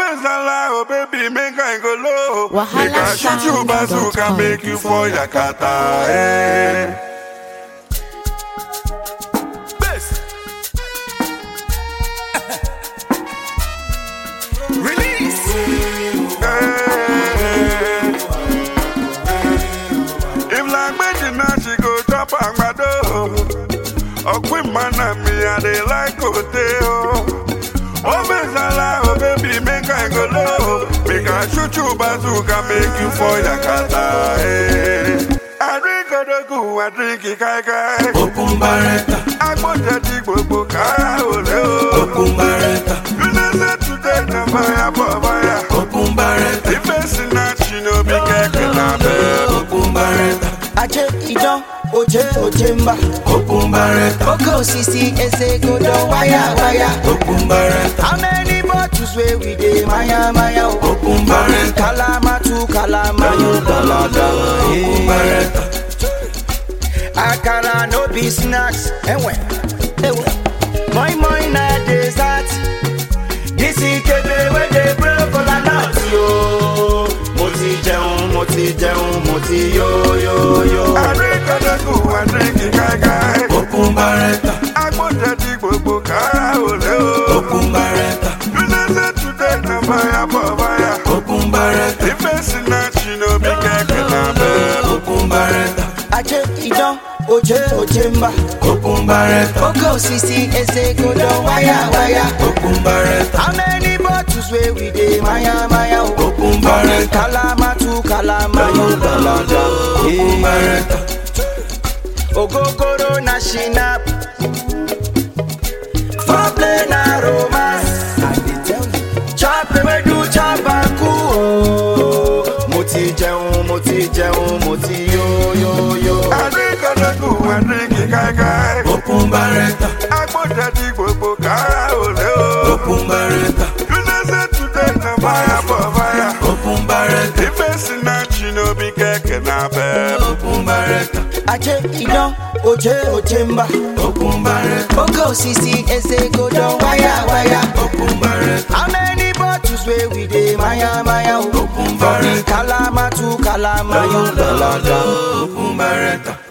Obezala, oh baby, make I go low. Wahala Make I shoot you sound bazooka, dot com. make you for Yakata. Eh. Bass. Release. Eh. If like Betty now she go chop agbado. Ọ̀pìn mana mi, I dey like hotel. Obezala, oh baby, make I go low. Make I shoot you bazooka, make you for Yakata. Eh. I drink Odogu, I drink Ikaikai. Okun barẹta, Agbọ́njẹ ti gbogbo kára òlé o. okun barẹta, You know say today na fire for fire. okun barẹta, If person not she no be kẹ̀kẹ́ na bẹ́ẹ̀. okun barẹta, Aje idan oje oje mba okun barẹta, Oke osisi eze godo waya waya okun barẹta, How many bottles wey we dey maya maya o okun barẹta, Kalama tu kalama yo dalada okun barẹta, Akara no be snacks Ewe Ewe Moi moi na dessert This ikebe wey dey blow kola nut yo Mo ti jẹun, mo ti jẹun, mo ti yo yo yo Àríkọ́dọ́gù àdínkì káíkáí. okun barẹta, Agbọ́njẹ ti gbogbo kára òlé o. okun barẹta, You know say today na fire for fire. okun barẹta, If person not she no be kẹ̀kẹ́ na bẹ́ẹ̀. okun barẹta, Aje idan oje oje mba okun barẹta, Oke osisi eze godo waya waya okun barẹta, How many bottles wey we dey maya maya o okun barẹta, Kalama tu kalama yo dalada okun barẹta, Ogogoro na shinap Foreplay na romance Chop ewedu chop aku o Mo ti jẹun, mo ti jẹun, mo ti yo yo yo Àríkọ́dọ́gù àdínkì káíkáí. okun barẹta, Agbọ́njẹ ti gbogbo kára òlé o. okun barẹta, You know say today na fire for fire. okun barẹta, If person not she no be kẹ̀kẹ́ na bẹ́ẹ̀. okun barẹta, Aje idan oje oje mba okun barẹta, Oke osisi eze godo waya waya okun barẹta, How many bottles wey we dey maya maya o okun barẹta, Kalama tu kalama yo dalada okun barẹta.